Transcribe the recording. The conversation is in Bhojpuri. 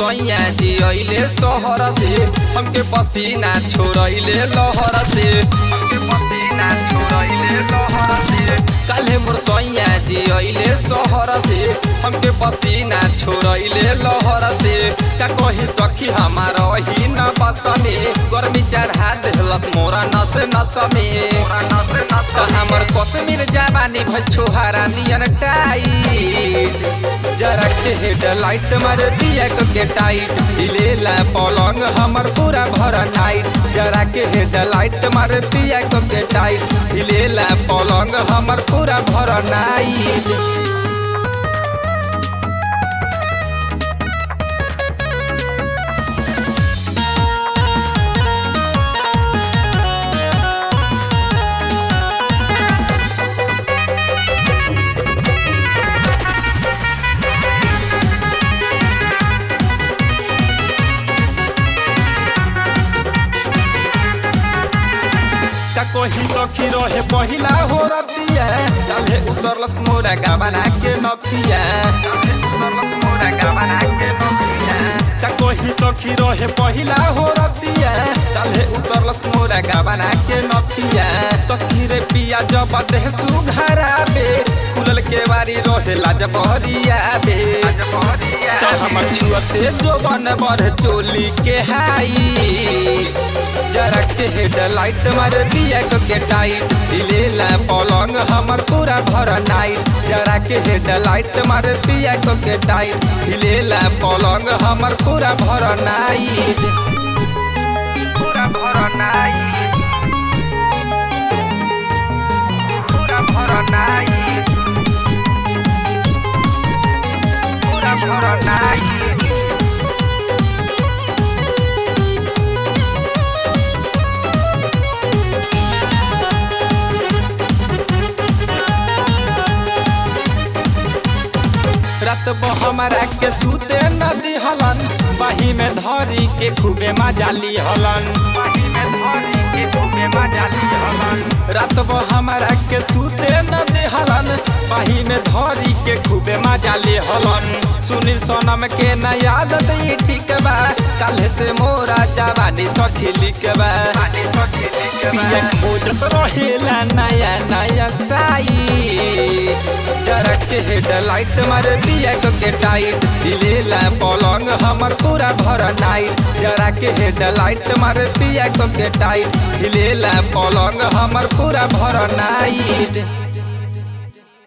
सैया जी अइले शहर से हमके पसीना छोड़ैले लहर से हमके पसीना छोड़ैले लहर से काल्हे मोर सैया जी अइले शहर से हमके पसीना छोड़ैले लहर से का कही सखी हमार ही न बस में गर्मी चढ़ा देहलस मोरा नस नस में त हमर कश्मीर जवानी भल छोहारा नियन टाइट जरा के हेडलाइट मार दिया के टाइट हिलेला पलंग हमर पूरा भर नाइट जरा के हेडलाइट मार दिया के टाइट हिलेला पलंग हमर पूरा भर नाइट का कही सखी रहे पहिला हो रतिया चले उतरलस मोरा गाबना के नथिया का कही सखी रहे पहिला हो रतिया चले उतरलस मोरा गाबना के नथिया सखी रे पिया जब देह सुघराबे खुलल के बारी रहे लाज बहरिया बे तो हमर छुअते जो बन बढ़ चोली के हाई जरा के हेडलाइट मार दिया के टाइट दिलेला पलंग हमर पूरा भर नाइट जरा के हेडलाइट मार दिया के टाइट दिलेला पलंग हमर पूरा भर नाइट पूरा भर नाइट पूरा भर नाइट पूरा भर नाइट रात हमारा के सूते नदी हलन बही में धरी के खूबे मजाली हलन रात हमारा के सूते नदी हलन बही में धरी के खूबे मजाली हलन सुनील सोनम के न याद दी ठीक बा कल से मोरा जवानी सखिली के बा पिया खोजत रहेला नया नया साई जरा के हेडलाइट मार दिया के टाइट दिलेला पलंग हमर पूरा भर नाइट जरा के हेडलाइट मार दिया के टाइट दिलेला पलंग हमर पूरा भर नाइट